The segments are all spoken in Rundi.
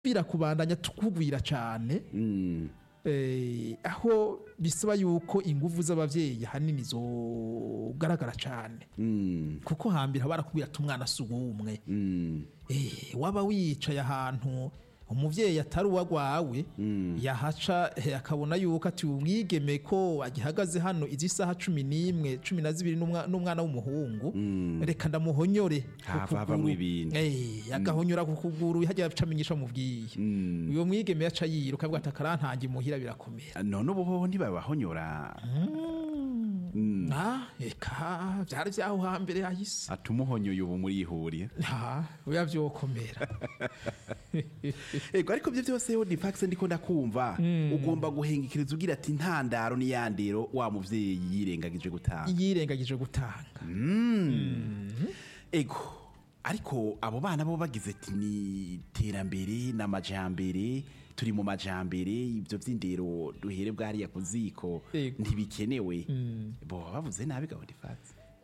birakubandanya tukugwira cyane Mm. eh, aho bisaba yuko ingufu z'abavyeyi hanini zogaragara cyane Mm. kuko hambere barakubwira ati umwana si uwumwe Mm. Eh, waba wicaye ahantu umuvyeyi atari uwagwawe yahaca eh, akabona yuko ati umwigeme ko agihagaze hano izi saha cumi n'imwe cumi na zibiri n'umwa- n'umwana w'umuhungu reka ndamuhonyore ku Hava havamwo kuguru. ibintu. Eh, agahonyora ku kuguru hajya aca amenyesha mubwiye uyo mwigeme yaca yiruka avuga ati akarantange muhira birakomera none ubu bobo ntibabahonyora Ah, eka vyari vyaho hambere hahise atumuhonyoye ubu murihuriye Ah, oya vyokomera ego ariko byo byose yo difax ndiko ndakumva ugomba guhengekeriza ugira ati ntandaro n'iyandero wa muvyeyi yirengagije gutanga yirengagije gutanga ego ariko abo bana bo bagize ati ni iterambere n'amajambere turi mu majambere ibyo vy'indero duhere bwariya ku ziko Ego. ntibikenewe bo bavuze nabi gabo difax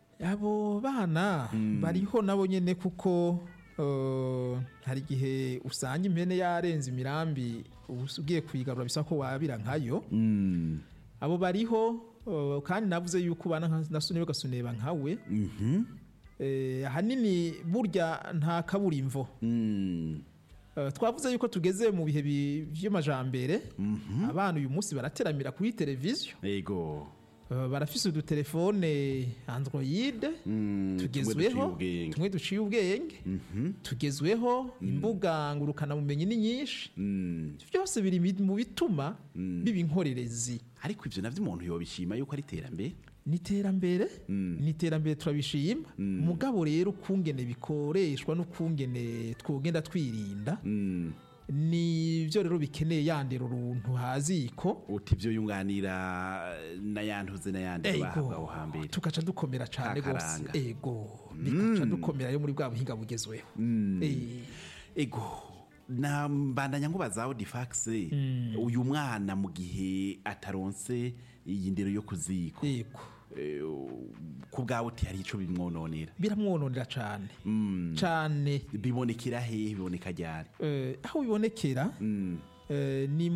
abo bana bariho nabo nyene kuko eh, hari igihe usanga impene yarenze imirambi ubu- ugiye kuyigarura bisa ko wabira nkayo Mm. abo bariho eh, kandi navuze yuko bana nka- nasunebe gasuneba nkawe Mhm. Eh, ahanini burya nta kaburimvo Mm. Eh, twavuze yuko tugeze mu bihe bi- vy'amajambere abana uyu munsi barateramira kuri televiziyo ego Eh, barafise udutelefone android Mm, tugezweho tumwe duciye ubwenge. tumwe duciye ubwenge tugezweho imbuga ngurukanabumenyi ni nyinshi Mm. byose biri mi- mu bituma biba inkorerezi ariko ivyo navyo umuntu yobishima yuko ari iterambere ni iterambere ni iterambere turabishima mugabo rero ukungene bikoreshwa n'ukungene twogenda twirinda Mm. nivyo rero bikeneye yandera uruntu haziko uti ivyo yunganira n'ayantuze n'ayandi bahabwa aho hambere tugaca dukomera cane gose Kakaranga. ego bikaca dukomera yo muri bwa buhinga bugezweho Eh, ego na mbandanya nkubazaho difax uyu mwana mu gihe ataronse iyi ndero yo kuziko ego Eh, ku bwawe uti hari ico bimwononera biramwononera cane cane bibonekera hehe biboneka ryari Eh, aho bibonekera eh, ni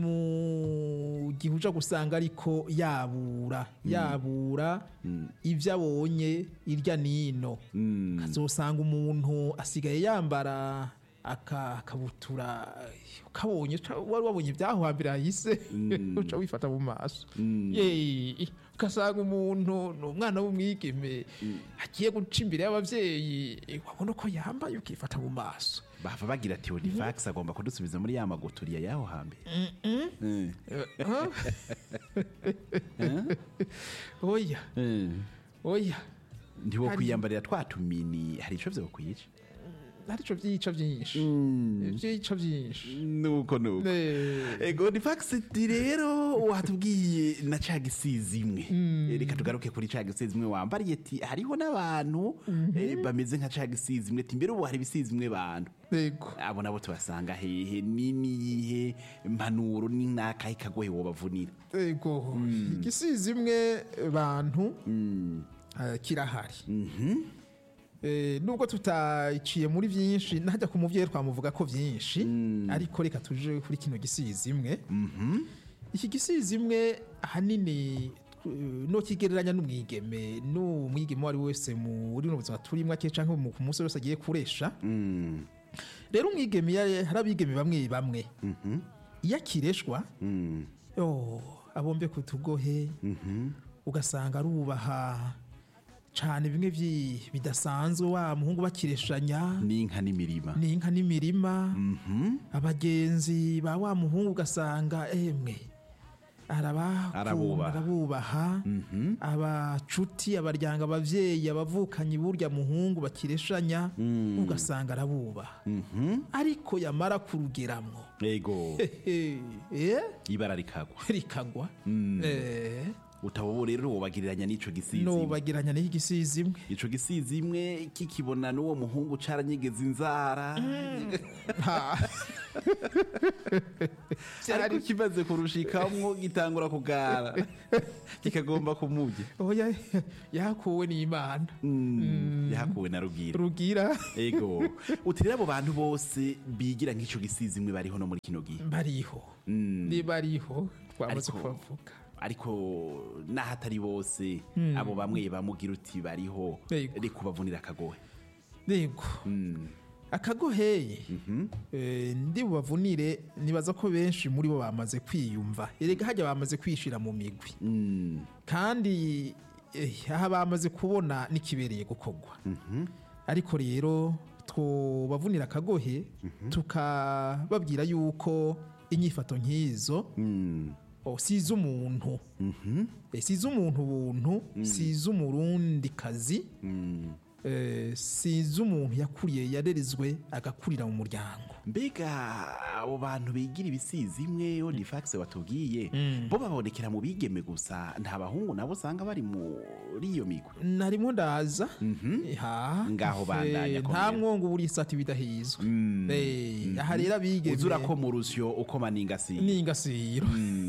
mu gihe uja gusanga ariko yabura yabura ibyo abonye irya nino azosanga umuntu asigaye yambara aka- akabutura ukabonye uca- wari wabonye ibyaho hambere hahise uca wifata mu maso Yeee, ugasanga umuntu ni umwana w'umwigeme agiye guca imbere y'ababyeyi wabona uko yambaye ukifata mu maso bava bagira ati difax agomba kudusubiza muri ya maguturiya y'aho hambere Eh. oya Eh. oya ntiwo Hari- kwiyambarira twa tumini hari ico vyokwica arico vyica vyinshi vyica vyinshi nuko nuko Eh, ego difax ti rero watubwiye na ca gisizi imwe Eh, reka tugaruke kuri ca gisizi imwe wambariye ti hariho n'abantu eh, bameze nka ca gisizi imwe ti mbere ubu hari ibisizi imwe bantu yego abo nabo tubasanga hehe ni niyihe mpanuro ni nakahe kagohe wobavunira yego igisizi imwe bantu eh, kirahari Eh, nubwo tutayiciye muri byinshi najya ku muvyeyi twamuvuga ko byinshi ariko reka tuje kuri kino gisizi imwe iki gisizi imwe ahanini eh, no kigereranya n'umwigeme n'umwigeme uwo ari we wese muri buno buzima turimo ake canke mu- ku munsi wese agiye kuresha rero umwigeme ya- hari abigeme bamwe bamwe iyo akireshwa yo abombe ku tugohe ugasanga arubaha cyane bimwe vyi- bidasanzwe wa muhungu bakireshanya n'inka n'imirima n'inka n'imirima abagenzi ba wa muhungu ugasanga emwe arabakunda Arabubaha. arabubaha abacuti abaryango abavyeyi abavukanyi burya muhungu bakireshanya ugasanga arabubaha ariko yamara kurugeramwo ego hehe, eh, ibara rikagwa rikagwa Eh, utabo rero wobagiriranya n'ico gisizi nobagiranya n'iki gisizimwe ico gisizi imwe kikibona n'uwo muhungu caranyegeza inzara Ha. ariko kimaze kurushikamwo gitangura kugara kikagomba kumurya oya yakuwe n'imana yahakuwe na rugira rugira ego uti rero abo bantu bose bigira nk'ico gisizi imwe bariho no muri kino gihe bariho ni bariho twamaze Ariko- kubavuga ariko naho atari bose abo bamwe bamugira uti bariho Yego. reka ubavunira akagohe yego akagoheye eh, ndi bubavunire nibaza ko benshi muri bo bamaze kwiyumva erega hajya bamaze kwishira mu migwi Mm, kandi eh, aha bamaze kubona n'ikibereye gukorwa ariko rero twobavunira akagohe tukababwira yuko inyifato nk'izo mm, oh, si iz'umuntu Eh, si iz'umuntu buntu si iz'umurundi kazi mm. eh, si iz'umuntu yakuriye yarerezwe agakurira mu muryango mbega abo bantu bigira ibisizi imwe odifax watubwiye bo babonekera mu bigeme gusa nta bahungu nabo usanga bari muri iyo migwi narimo ndaza ha Ngaho bandanya Eh, komera. nta mwongo buri sati bidahizwe Eh, aha rero abigeme uzura ko mu rusyo ukoma n'ingasi n'ingasiro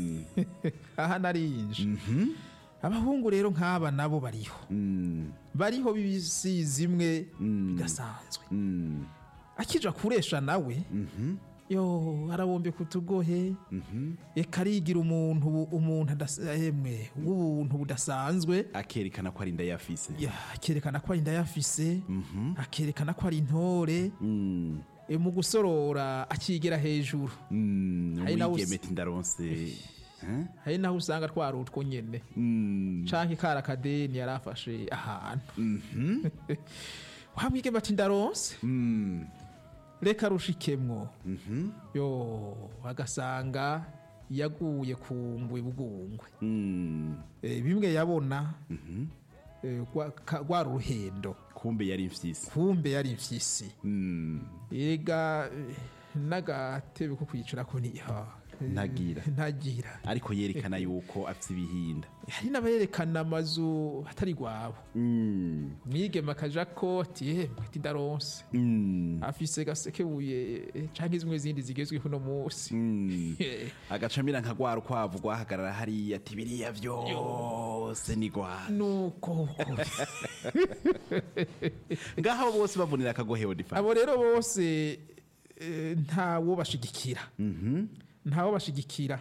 aha narinje abahungu rero nk'aba nabo bariho bariho b'ibisizi imwe bidasanzwe akija kuresha nawe yo arabombe kutugohe eka arigira umuntu umuntu adahemwe w'ubuntu budasanzwe akerekana ko ari inda yafise Ya, akerekana ko ari indayafise akerekana ko ari intore Mm, e, mu gusorora akigera hejuru mm, Hari nawe umwigeme usi- ati ndaronse Eh? hari naho usanga twari utwo nyene Mm, canke kari akadeni yari afashe ahantu wamwigeme ati ndaronse mm, reka rushikemwo yo agasanga yaguye ku ngwe bugungwe mm. e, bimwe yabona e, rwa- ka- rwari uruhendo kumbe yari mfyisi kumbe yari imfyisi Mm, ega eh, n'agatebe ko kwicarako ni ha, eh, Ntagira. ntagira ariko yerekana yuko afise ibihinda hari n'aberekana amazu atari rwabo Mm, mwigema akaja koti yemwe ati ndaronse mm, afise gasekebuye eh, canke zimwe zindi zigezweho uno munsi mm. Eh, agacamira nka rwa rukwavu rwahagarara hariya ati biriya vyose ni rwanda nuko uko. ngaho abo bose bavunira akagohe odifa abo rero bose eh, ntawo bashigikira ntawo bashigikira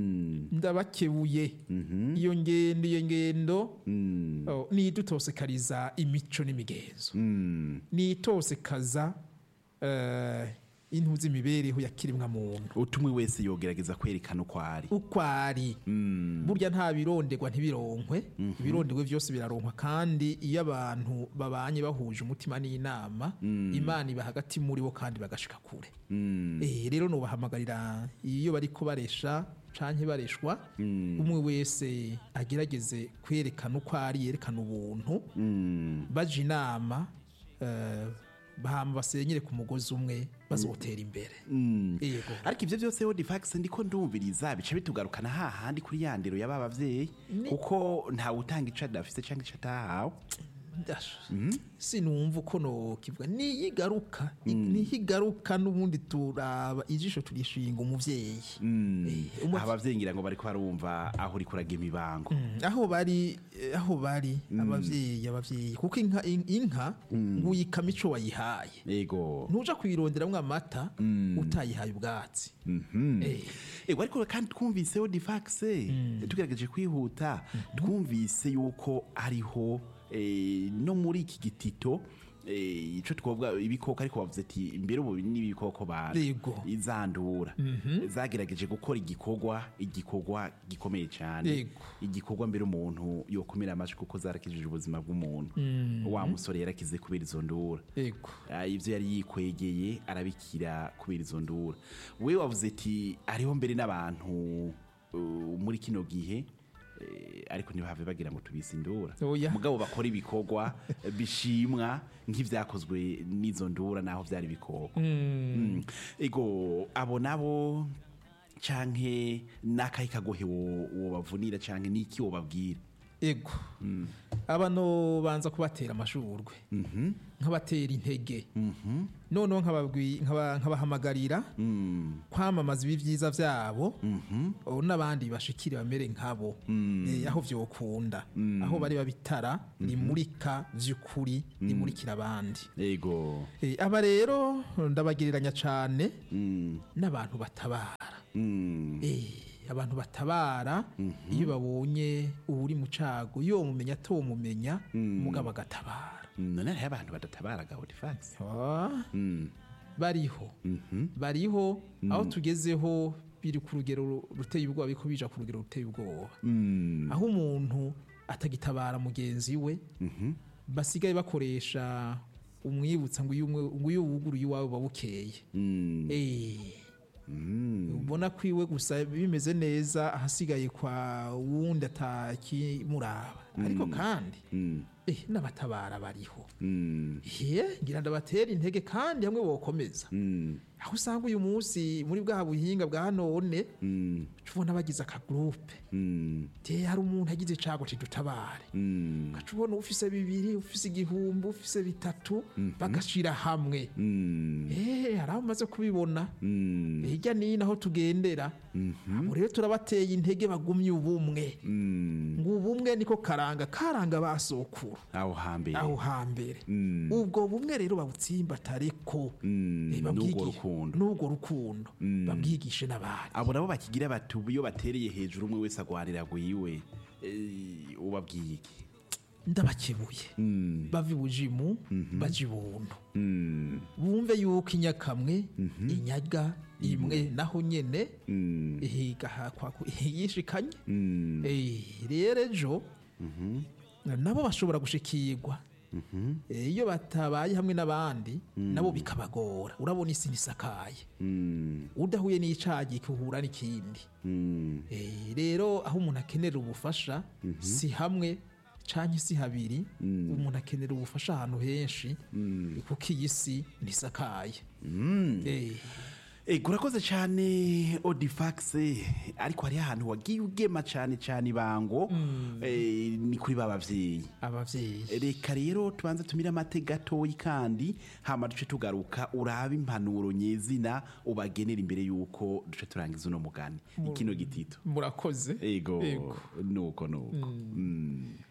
ndabakebuye iyo ngendo iyo ngendo oh, nidutosekariza imico n'imigenzo nitosekaza eh, intu z'imibereho ya kiremwa muntu utumwe wese yogerageza kwerekana uko ari uko ari burya nta bironderwa ntibironkwe ibironderwe byose biraronkwa kandi iyo abantu babanye bahuje umutima n'inama imana iba hagati muri bo kandi bagashika kure Eh, rero nubahamagarira iyo bari baresha canke bareshwa umwe wese agerageze kwerekana uko ari yerekana ubuntu baje inama eh, bahama basenyere ku mugozi umwe bazotera imbere yego ariko ivyo byose odifax ndiko ndumviriza bica bitugarukana hahandi kuri ya ndero y'aba bavyeyi kuko ntawe utanga ico adafise canke ico atahawe Dasha. sinumva uko nokivuga niyigaruka nihigaruka n'ubundi turaba ijisho turishinga umuvyeyi Eh, umu- abavyeyi ngira ngo bariko barumva aho uriko uraga imibango Mm, aho bari eh, aho bari abavyeyi abavyeyi kuko inka in- inka nguyikama ico wayihaye ego ntuja kuyironderamwo amata utayihaye ubwatsi Eh, ego ariko kandi twumvise odifax tugerageje kwihuta twumvise yuko hariho eh, no muri iki gitito eh, ico twovuga ibikoko ariko bavuze ati mbere ubu n'ibikoko bantu Yego. izandura zagerageje gukora igikorwa igikorwa gikomeye cyane Yego. igikorwa mbere umuntu yokomera amashyi kuko zarakijije ubuzima bw'umuntu wa musore yarakize kubera izo ndura yego Ah, ibyo yari yikwegeye arabikira kubera izo ndura we wavuze ati hariho mbere n'abantu uh, muri kino gihe eh, ariko ntibahave bagira ngo tubise indura Oya. mugabo bakora ibikorwa bishimwa nk'ivyakozwe n'izo ndura naho vyari ibikoko Mm. ego abo nabo canke n'akahe kagohe wo- wobavunira canke n'iki wobabwira ego abano banza kubatera amashurwe nkabatera intege noneho nkababwi- nkaba- nkabahamagarira kwamamaza ibi byiza byabo ubu n'abandi bashikire bamere nkabo Eh, aho vyokunda aho bari babitara rimurika vy'ukuri rimurikira abandi ego Eh, aba rero ndabagereranya cane Mm, n'abantu batabara mm, Eh, abantu batabara iyo babonye uri mu cago iyo mumenya atomumenya mugabo agatabara mm, none hariho abantu badatabaraga Audifax Ah, Mm, bariho bariho aho tugezeho biri ku rugero ruteye ubwoba biko bija ku rugero ruteye ubwoba mm, aho umuntu atagitabara mugenzi we basigaye bakoresha umwibutsa ngo uyu umwe- ngo uyu wuguruye iwawe buba bukeye mm, Eh, mm, ubona ko iwe gusa bimeze neza ahasigaye kwa wundi atakimuraba ariko kandi mm, eh, n'abatabara bariho mm, ye ngira ndabatera intege kandi hamwe bokomeza mm, aho usanga uyu munsi muri bwa buhinga bwa none mm, uca ubona bagize akagurupe mm, te hari umuntu agize icago kidutabare mm, ugaca ubona ufise bibiri ufise igihumbi ufise bitatu bagashira hamwe mm, Eh, hari aho umaze kubibona mm, hirya n'ino aho tugendera abo rero turabateye intege bagumye ubumwe mm. ngo ubumwe niko karanga karanga basokuru aho hambere aho hambere Mm. ubwo bumwe rero babutsimbatareko Mm, Eh, n'ubwo babwigi- rukundo n'ubwo rukundo babwigishe n'abandi abo nabo bakigira bati ubu iyo batereye hejuru umwe wese agwanira gwiwe eh, ubabwiye iki ndabakebuye Mm, bava ibujimu baja ibuntu mm, bumve yuko inyakamwe inyaga imwe naho nyene mm, ihigahakwa yishikanye mm, Eh, rero ejo nabo bashobora gushikirwa Eh, iyo batabaye hamwe n'abandi nabo bikabagora urabona isi ntisakaye mm, udahuye n'icagi kuhura n'ikindi mm, Eh, rero aho umuntu akenera ubufasha si hamwe canke si habiri umuntu akenera ubufasha ahantu henshi kuko iyi si ntisakaye Eh, Ego urakoze cyane Odifax ariko hariho ahantu wagiye ugema cyane cyane ibango eh, ni kuri ba bavyeyi abavyeyi reka rero tubanze tumire amate gatoyi kandi hama duce tugaruka urabe impanuro nyezina ubagenera imbere yuko duce turangiza uno mugani ikino gitito murakoze ego Ego. nuko nuko Mm.